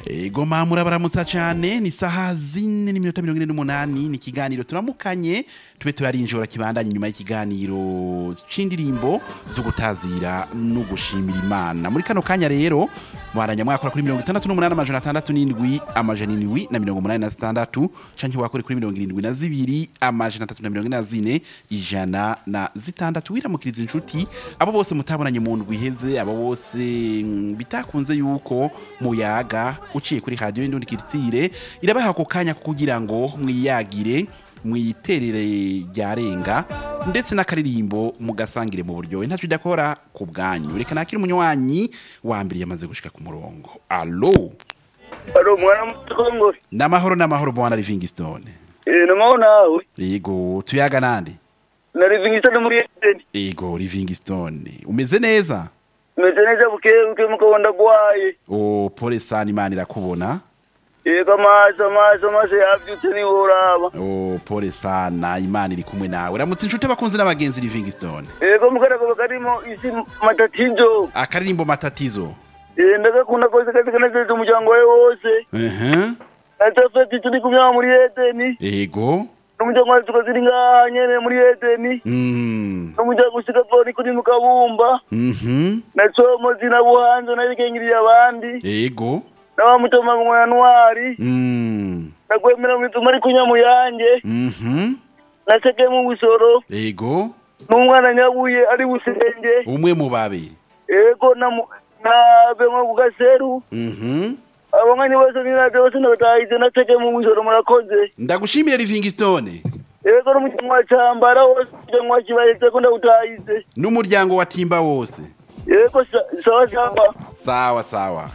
Ego mamura baramutsa cyane ni saha zine n'iminota mirongo ine n'umunani ni ikiganiro turamukanye tube turarinjora kibandanye nyuma y'ikiganiro c'indirimbo zo gutazira no gushimira imana muri kano kanya rero mwaranya mwakora kuri mirongo itandatu n'umunani amajana atandatu n'indwi amajana indwi na mirongo umunani na zitandatu canke wakore kuri mirongo irindwi na zibiri amajana atatu na mirongo ine na zine ijana na zitandatu wiramukiriza inshuti abo bose mutabonanye mu ndwi iheze abo bose mm, bitakunze yuko muyaga uciye kuri radiyo y'indundi kiritsire irabaha ako kanya ko kugira ngo mwiyagire mwiterere ryarenga ndetse n'akaririmbo mugasangire mu buryohe ntacyo idakora ku bwanyu reka nakire umunywanyi wa mbere yamaze gushika ku murongo alo Alo mwana mutongore. n'amahoro n'amahoro bwana livingstone Eh namaho nawe. yego tuyaga nande Na Livingstone muri Eden. yego livingstone umeze neza Meze neza buke buke mukabonda gwaye. o pole sana imana irakubona Ego amaso amaso amaso yavyutse ni uraba. o pole sana imana iri kumwe nawe uramutse inshuti abakunzi n'abagenzi livingstone Ego mukarago karimo isi matatizo. akaririmbo matatizo Eh ndagakunda kose kazi kanezeza umuryango wawe wose. ehe Natafati turi kumya muri Eden. yego N'umuryango wawe tukaziri ngaha nyene muri Eden. Mm. N'umuryango usiga poni kuri mukabumba. Mhm. Na somo zina buhanzo nabikengiriye abandi. Yego. N'abamutoma mu Januari. Mm. Nakwemera mu bituma ari kunya mu yanjye. Mhm. naseke mu busoro Yego. n'umwana nyabuye ari busenge Umwe mu babiri. ego na mu- nabe nko ku gaseru Mhm. abanganye bose ninavyo bose ndabatahize naseke mu busoro murakoze Ndagushimire Livingstone. ego n'umuryango wa cambara wose umuryango wa kibayeze ko ndawutahize N'umuryango wa Timba wose. ego sa- sawa sawa Sawa sawa.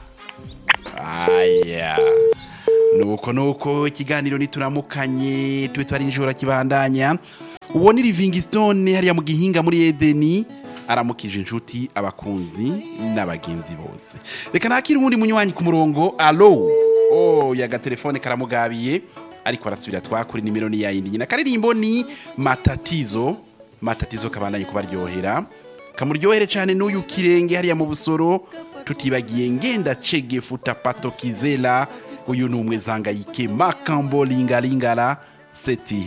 Aya. Nuko nuko ikiganiro nituramukanye tube twarinjora kibandanya. Uwo ni Livingstone hariya mu gihinga muri Edeni aramukije inshuti abakunzi n'abagenzi bose. Reka nakire uwundi munywanyi ku murongo. Allo. Oh, yaga telefone karamugabiye ariko arasubira twakuri nimero ni yayindi nyina karirimbo ni matatizo matatizo kabandanye kubaryohera kamuryohere cyane n'uyu kirenge hariya mu busoro tutibagiye ngenda chege futa pato kizela uyu ni umwe zangayike makambo lingalingala seti